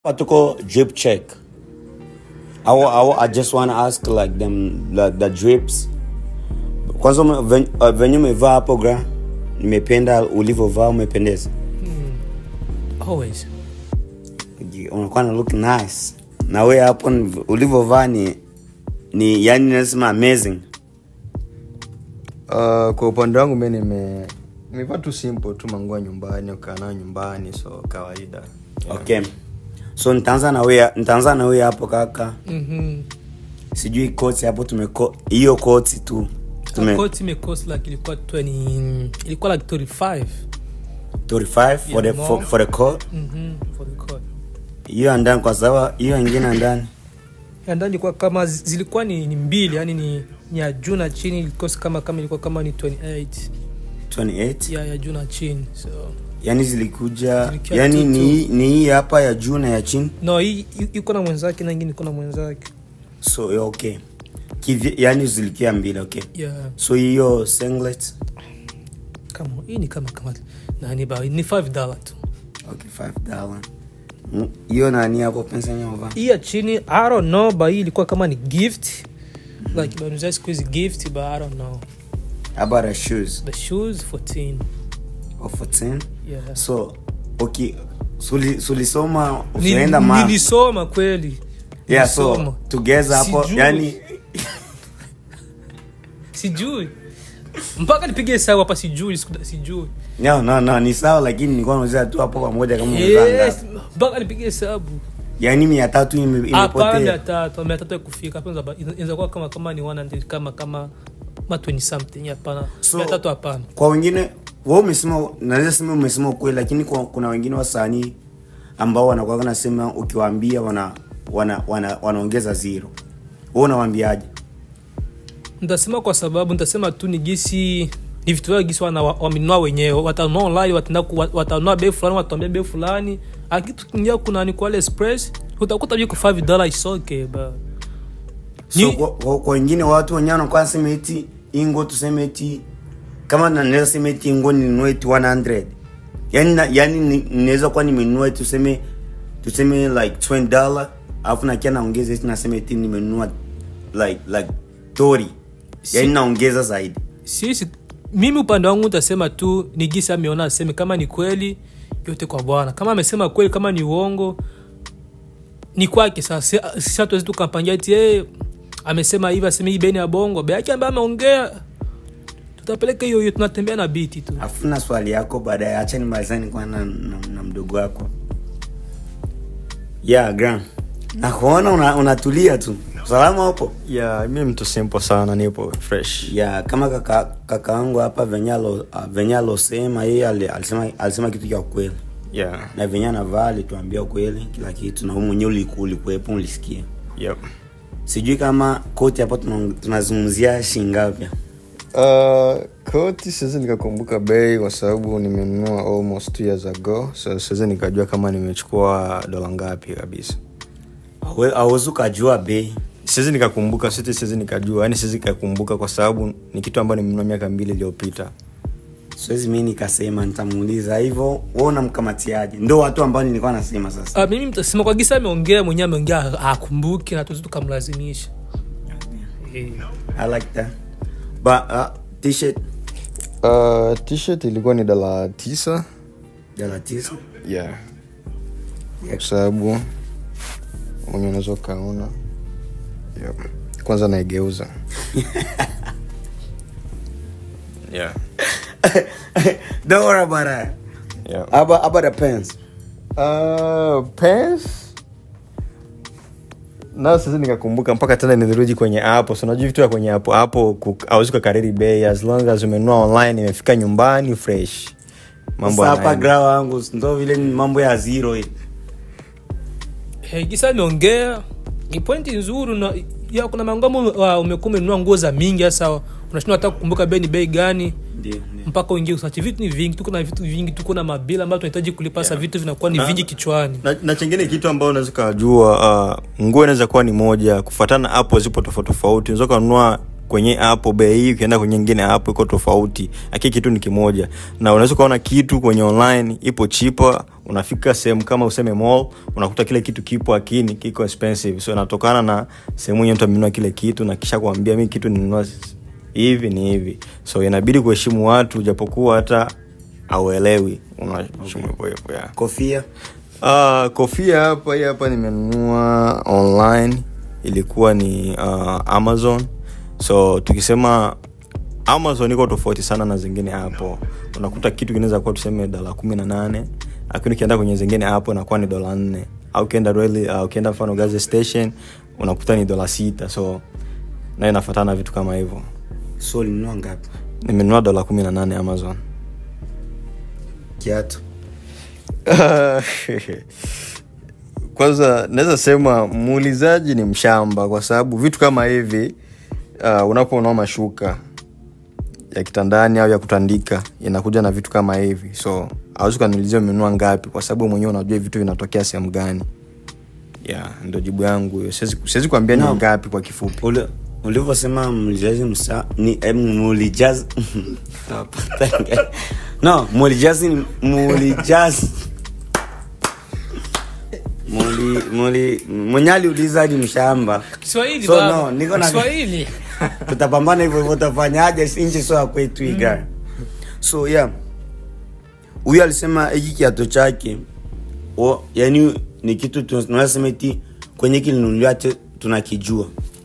Hapa tuko drip check. I, wa- I, wa- I just want to ask like them the, the drips. Kwanza ume- ven- uh, venye umevaa hapo gra, nimependa ulivyovaa, umependeza. always Uji- Unakuwa na look nice. Na wewe hapo ni- ulivyovaa ni ni yani nasema amazing. Uh, kwa upande wangu mi nime nimevaa tu simple tu manguo ya nyumbani ukaa nayo nyumbani so kawaida yeah. Okay. So nitaanza na wewe nitaanza na wewe hapo kaka. mm-hmm. Sijui koti hapo tumeko hiyo koti tu. Tume koti imecost like ilikuwa 20 ilikuwa like 35 35 for the Yeah, for, more. for the coat. mm-hmm. for the coat hiyo ya ndani kwa sababu hiyo ingine ya ndani ya ndani ilikuwa kama zi- zilikuwa ni, ni mbili yani ni, ni ya juu na chini ilikuwa kama kama ilikuwa kama ni 28 28 ya ya juu na chini so yani zilikuja Zilikuwa yani tu- ni tu. hii- ni hii hapa ya juu na ya chini no hii hii iko na mwenzake na ingine iko na mwenzake so yeah, okay Kivi, yani zilikia mbili okay yeah so hiyo singlet kama hii ni kama kama nani ba ni 5 dollar tu okay 5 dollar Mm, hiyo nani hapo pesa nyova hii ya chini i don't know but hii ilikuwa kama ni gift like banuzia siku hizi gift but i don't know about the shoes the shoes 14 of 14 yeah so okay suli sulisoma Ni- usienda ma nilisoma kweli yeah so Nilisoma. together hapo Sijui. yani sijui mpaka nipige hesabu hapa sijui siku- sijui no no no ni sawa lakini nilikuwa nauliza tu hapo pamoja kama umevaa yes ngapi. mpaka nipige hesabu yani mia tatu ime- hapana mia imepotea tatu mia tatu ya kufika hapa inaweza- inaweza kuwa kama kama ni 100 kama kama ma 20 something hapana So- mia tatu hapana kwa wengine wa umesema naweza sema umesema ukweli lakini kwa, kuna wengine wasanii ambao wanakuwa nasema ukiwaambia wana wana wana wanaongeza zero wewe unawaambiaje nitasema kwa sababu nitasema tu ni gisi ni vitu vyao gisi wana- wamenunua wenyewe watanunua online wataenda ku- watanunua bei fulani watambia bei fulani akitu kingia kuna ni kwa express utakuta viko 5 dollar isoke ba so Ni- kwa, kwa, kwa wengine watu wenyewe wanakuwa nasema eti ingo tuseme eti kama na- naweza sema eti ingo ninunue eti 100 yani na, yani ni- ninaweza kuwa nimenunua eti tuseme tuseme like 20 dollar alafu nakia naongeza eti nasema eti nimenunua like like 30 yani naongeza zaidi sisi mimi upande wangu nitasema tu ni gisi ameona aseme kama ni kweli yote kwa bwana kama amesema kweli kama ni uongo ni kwake sasa sisi hatuwezi tukampangia ti hey, amesema hivi aseme hii beni ya bongo be yake ambaye ameongea tutapeleka hiyo hiyo tunatembea na biti tu afuna swali yako baadaye acha nimalizani kwa na, na, na mdogo wako yeah gram nakuona una- unatulia tu salama hapo yeah, mi mtu simple sana nipo fresh ya kama kaka kaka wangu hapa venye alo- ah, venye alosema yeye ali- alisema alisema kitu cha ukweli yeah. na venye anavaa alituambia ukweli kila kitu na wewe mwenyewe uliku- ulikuwepo ulisikia yep. sijui kama koti hapo tuna- tunazungumzia shingapi Uh, koti siwezi nikakumbuka bei kwa sababu nimenunua almost two years ago so siwezi nikajua kama nimechukua dola ngapi kabisa awezi ukajua bei siwezi nikakumbuka siti siwezi nikajua yani siwezi nikakumbuka kwa sababu ni kitu ambayo nimenunua miaka mbili iliyopita siwezi mi nikasema nitamuuliza hivyo we unamkamatiaje ndo watu ambao nilikuwa nasema sasa uh, mimi mtasema kwa gisa ameongea mwenyewe ameongea akumbuki na tuzi tukamlazimisha Eh. i like that but uh, t-shirt uh, t-shirt ilikuwa ni dola tisa dala tisa yeah. kwa sababu mwenye unaweza ukaona yep. kwanza naigeuza yeah. don't worry about that Yeah. How about, how about the pants Uh, pants nao sasa nikakumbuka mpaka tena nirudi kwenye apo so unajua vitu ya kwenye apo hapo auzi kukariri bei as long as umenunua online imefika nyumbani fresh mambo Sasa hapa yanaenda. gra wangu ndo vile ni mambo ya zero hii. Eh, gisa ameongea ni pointi nzuri na ya kuna mangamo umekuwa umenunua nguo za mingi sasa unashindwa hata kukumbuka bei ni bei gani Ndio, ndio. mpaka uingie usachi vitu ni vingi tuko na vitu vingi tuko na mabila ambayo tunahitaji kulipa sasa vitu vinakuwa ni Na- vingi kichwani na, na chengine kitu ambayo unaweza ukajua uh, nguo inaweza kuwa ni moja kufuatana hapo zipo tofauti tofauti unaweza ukanunua kwenye app bei hii ukienda kwenye ingine app iko tofauti lakini kitu ni kimoja na unaweza ukaona kitu kwenye online ipo chipa unafika sehemu kama useme mall unakuta kile kitu kipo akini kiko expensive so inatokana na sehemu yenye mtu amenunua kile kitu na kisha kuambia mi kitu ninunua hivi ni hivi so inabidi kuheshimu watu japokuwa hata auelewi unaheshimu hivyo hivyo yeah. kofia Uh, kofia hapa hii hapa nimenunua online ilikuwa ni uh, amazon so tukisema amazon iko tofauti sana na zingine hapo unakuta kitu kinaweza kuwa tuseme dola kumi na nane lakini ukienda kwenye zingine hapo inakuwa ni dola nne au ukienda really, uh, ukienda mfano gazi station unakuta ni dola sita so nayo inafatana vitu kama hivyo so ulinunua ngapi nimenunua dola kumi na nane amazon kiatu kwanza naweza sema muulizaji ni mshamba kwa sababu vitu kama hivi uh, unaponunua mashuka ya kitandani au ya kutandika inakuja na vitu kama hivi so awezi ukaniulizia umenunua ngapi kwa sababu mwenyewe unajua vitu vinatokea sehemu gani yeah, ndo jibu yangu hiyo siwezi siwezi kuambia ni No. ngapi kwa kifupi Ule- ulivyosema mlijazi msa ni eh, mulijazi no mulijazi ni- mulijazi muli muli mwenye aliuliza ni mshamba kiswahili So, baba. no, niko na- kiswahili tutapambana hivyo hivyo utafanyaje nchi sio ya kwetu iga so yeah huyu alisema hiki kiato chake o, yani ni kitu tu- tunasema eti kwenye kilinunuliwa te- tunakijua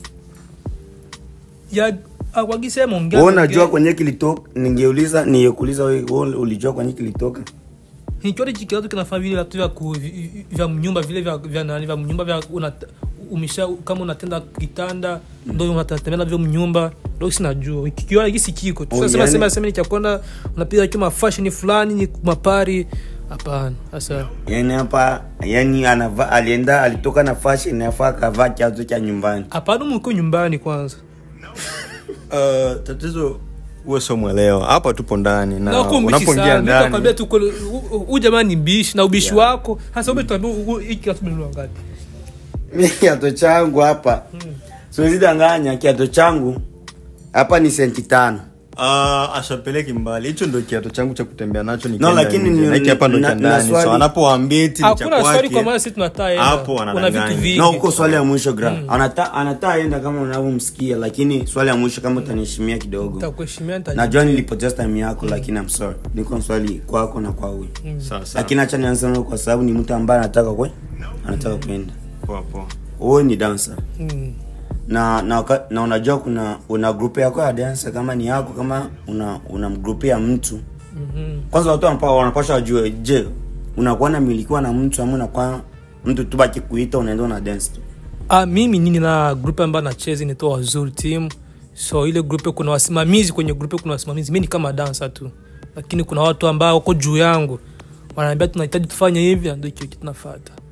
ya wakisema ongea wewe unajua ongea. kwenye kilitoka ningeuliza ningekuuliza wewe wewe ulijua kwenye kilitoka nikiona hiki kiatu kinafaa vile viatu vya ku- vi- vya mnyumba vile vya vya nani vya mnyumba vya una umesha kama unatenda kitanda ndo unatembea navyo mnyumba ndo sinajua kikiona hiki sikiko Oh, tusema yani- sema sema nikiakwenda unapiga kama fashion fulani ni mapari hapana sasa yani hapa yani anava alienda alitoka na fashion afaa akavaa kiatu cha nyumbani hapana mko nyumbani kwanza uh, tatizo huwe sio mwelewa hapa tupo ndani na na uko mbishi unapoingia sana ndani nitakwambia tu kule, u- u- huyu jamaa ni mbishi na ubishi wako hasa ube tuambia hiki kiatu umenunua ngapi mi kiato changu hapa siwezi danganya kiato changu hapa ni senti tano Uh, asapeleki mbali hicho ndo kiato changu cha kutembea nacho No, nikienda lakini nje. ni- na hiki hapa ndo na- cha na ndani swali- so anapoambia eti ni cha hakuna swali kwake, kwa maana sisi tunataa hapo una vitu wanadanganya. vingi na uko swali ya mwisho gra anata anataa enda kama unavyomsikia lakini swali ya mwisho kama utaniheshimia kidogo nitakuheshimia nitajibu. najua nilipoteza time yako lakini I'm sorry niko swali kwako na kwa huyu Sawa, sawa. lakini acha nianze nayo kwa sababu ni mtu ambaye anataka kwe anataka kwenda Poa, poa. wewe ni dancer Mm. na na, waka- na unajua kuna una grupe yako ya dancer kama ni yako kama una una grupe ya mtu Mhm. kwanza watu wanapa- wanapaswa wajue je unakuwa namilikiwa na mtu ama unakuwa mtu tu baki kuita unaenda una dance tu Ah, mimi nini na grupe ambayo nacheza inaitwa wazuri team so ile grupe kuna wasimamizi kwenye grupe kuna wasimamizi mi ni kama dansa tu lakini kuna watu ambao wako juu yangu wanaambia tunahitaji tufanye hivi na ndio hicho kitu tunafata